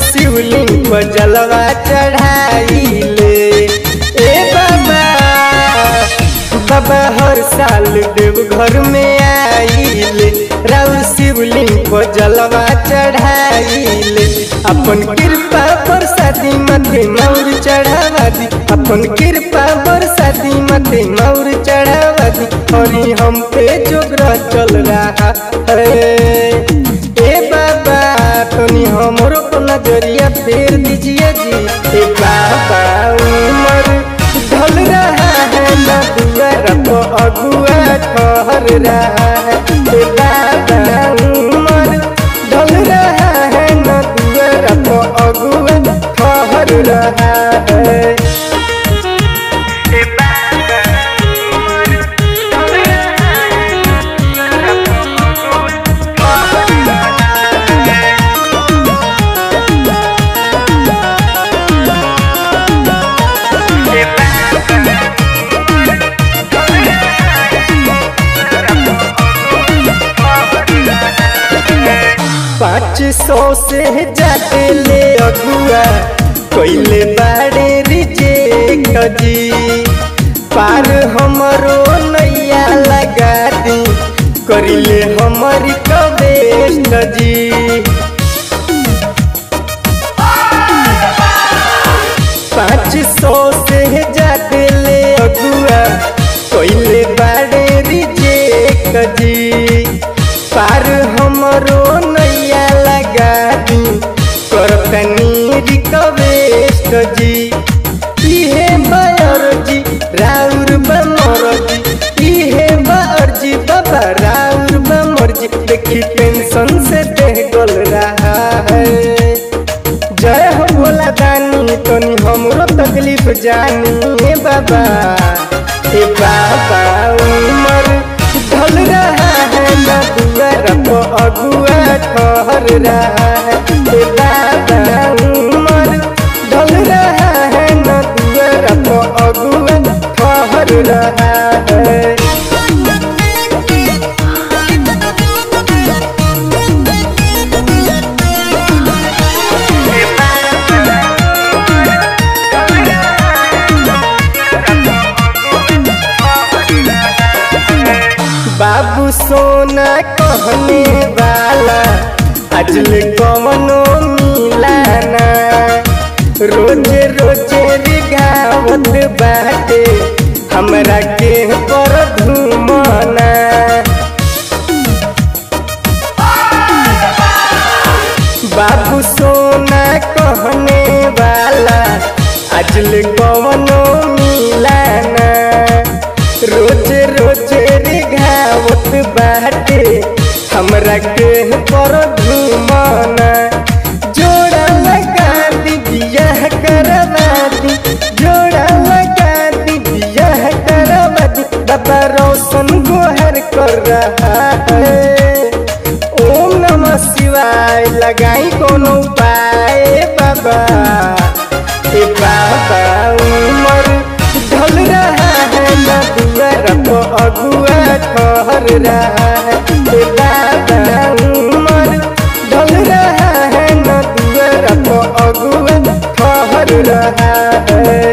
शिवलिंग पर जलवा चढ़ाइले ए बाबा बाबा हर साल देवघर में आइले राउर शिवलिंग पर जलवा चढ़ाइले अपन कृपा बरसाती मथे मौर चढ़ावा दी अपन कृपा बरसाती मथे मौर चढ़ावा दी और हम पे जोगरा चल रहा है ए बाबा तनी हमरो को नजरिया फेर दीजिए जी ए बाबा उमर ढल रहा है ना दुआर को अगुआ ठहर रहा है ए बाबा उमर ढल रहा है ना दुआर को अगुआ ठहर रहा है ए बाबा उमर ढल रहा है ना दुआर को अगुआ ठहर रहा है पाँच सौ से जाते ले अगुआ कोइले बाड़े रिजेक्ट जी पार हमरो नैया लगा दी करिले हमरी कबेस्ट जी पाँच सौ से जाते ले अगुआ कोइले बाड़े रिजेक्ट जी पार हमरो नैया लगा दी करतनी रिक्वेस्ट जी इहे बायर जी राउर बमर जी इहे बायर जी बाबा राउर बमर जी देखी टेंशन से देह गल रहा है जय हो भोला दानी तनी हमरो तकलीफ जानी ए बाबा ए बाबा उमर ढल रहा है ना दुआर को अगुआ ठहर रहा है ए बाबा उमर ढल रहा है ना दुआर को अगुआ ठहर रहा है बाबू सोना कहने वाला अजल कवनो मिलाना रोजे रोजे रिगावत बाटे हमरा के पर धूमना बाबू सोना कहने वाला अजल कवनो मिलाना रोज रोज रिघावत बाटे हमरा के पर घुमाना जोड़ा लगा दी बियाह करवा दी जोड़ा लगा दी बियाह करवा दी बाबा रोशन गोहर कर रहा है ओम नमः शिवाय लगाई कोनो उपाय बाबा ए बाबा उमर ढल रहा है ना दुआर को अगुआ ठहर रहा है ए बाबा उमर ढल रहा है ना दुआर को अगुआ ठहर रहा है